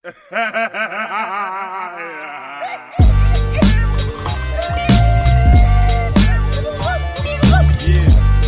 Yeah.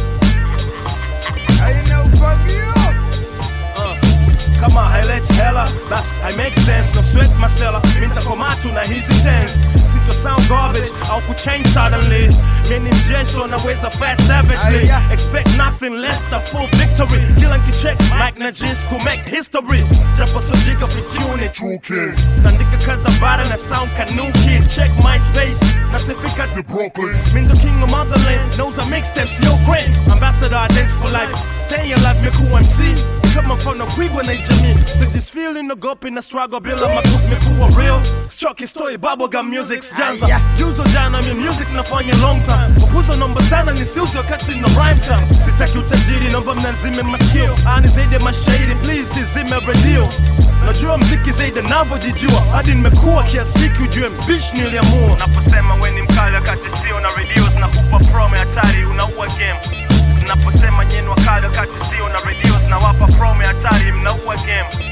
I know fuck you up. Uh, kama haileti hela basi I make sense no sweat masela mintakomatu na hizi tens sito sound garbage au kuchange suddenly mini mjeso naweza fat savagely Aya. expect nothing less than full victory kila nkicheck mike na jis ku make history japo sojika fikuni True King, nandika kaza bara na sound kanuki check myspace nasifika the Brooklyn. Mean the king of motherland knows I make steps, yo great Ambassador dance for life Stay alive, me cool MC Kama mfano kwigwa na jamii sijisfeel inagopi na struggle bila makuzi mekuwa real choki story bubblegum music janza Aya. juzo jana mi music nafanya long time kupuzo nomba sana nisiuzi wakati na rhyme time sitaki utajiri nomba mnazime masikio ani zaidi ya mashairi please izime radio najua mziki zaidi navyojijua hadi nimekuwa kiasiki ujue mbish niliamua naposema we ni mkali wakati sio na radios na kupa promo hatari unaua game naposema nyenu wakali wakati sio na radios na wapa promo hatari mnaua game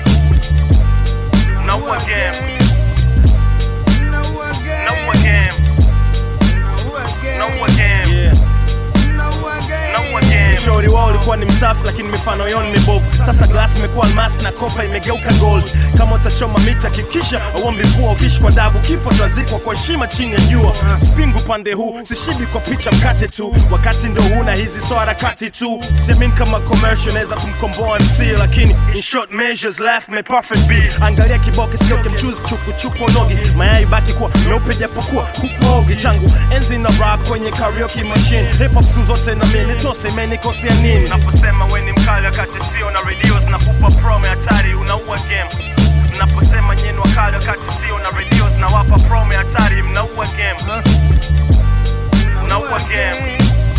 mnaua game Know again. mnaua game Know again. mnaua game yeah. Know again. Ushauri wao ulikuwa ni msafi lakini mifano yao ni mibovu. Sasa glasi imekuwa almasi na kopa imegeuka gold. Kama utachoma mita kikisha auombi mvua, ukiishi kwa dabu kifo tazikwa kwa heshima chini ya jua. Spingu pande huu sishibi kwa picha mkate tu, wakati ndo huna hizi so harakati tu. Siamini kama commercial naweza kumkomboa MC, lakini in short measures life may perfect be. Angalia kiboke sio kimchuzi chuku chuku nogi, mayai baki kuwa meupe japokuwa kukuogi changu enzi na rap kwenye karaoke machine hip hop siku zote na mimi nitose imenikosea nini naposema we ni mkali wakati sio na radios na kupa promo hatari unaua game naposema nyenu wakali wakati sio na radios na wapa promo hatari mnaua game Know again.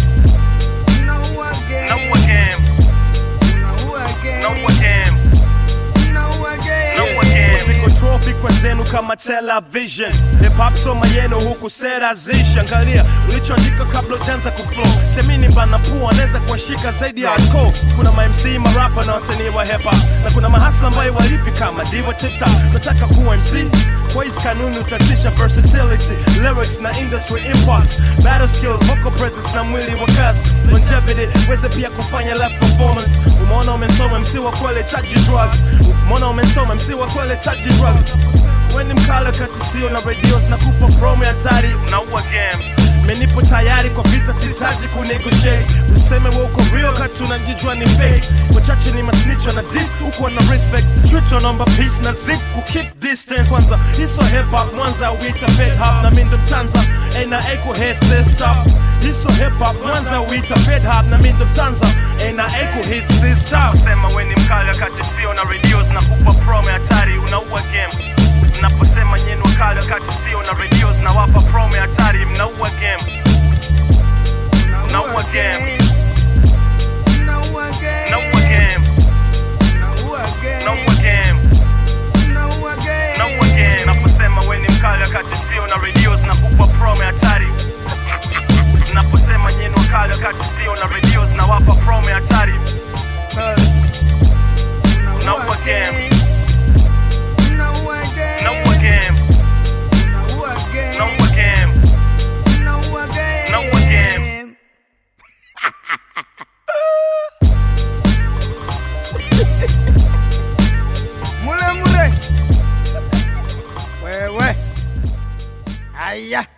Know again. mnaua game Know again. mnaua game Know again. No again. Siko trophy kwa zenu kama television hip hop soma yenu huku sera zishi angalia ulichoandika kabla ujanza kuflow semini mbana pua anaweza kuwashika zaidi ya hardcore kuna ma MC marapa na wasanii wa hip hop na kuna mahasla ambayo walipi kama diva tita nataka kuwa MC kwa hizi kanuni utatisha versatility lyrics na industry import battle skills vocal presence na mwili wa kazi longevity weze pia kufanya live performance umeona umesoma MC wa kweli taji drugs umeona umesoma MC wa kweli taji drugs weni mkala kati sio na radios na kupa promo ya hatari unaua game menipo tayari kwa vita sitaji kunegotiate useme we uko real kati unajijua ni fake wachache ni masnicho na dis uko na respect street wanaomba peace na zip ku keep distance kwanza hiso hip hop mwanza wita fed hop na mindo mtanza ena eko head stop hiso hip hop mwanza wita fed hop na mindo mtanza ena eko hit sister sema we ni mkali wakati sio na radios na kupa promo ya hatari unaua game naposema nyenu wakali wakati sio na radios na wapa promo ya hatari mnaua game Know again. Know again. mnaua game Know again. mnaua game Know again. mnaua game naposema we ni mkali wakati sio na radios na kupa promo ya hatari naposema nyenu wakali wakati sio na radios na wapa promo ya hatari Uh, Know again. Know again. mnaua game Know again. mnaua game Know again. Know again. Mule mule. Wewe. Aya.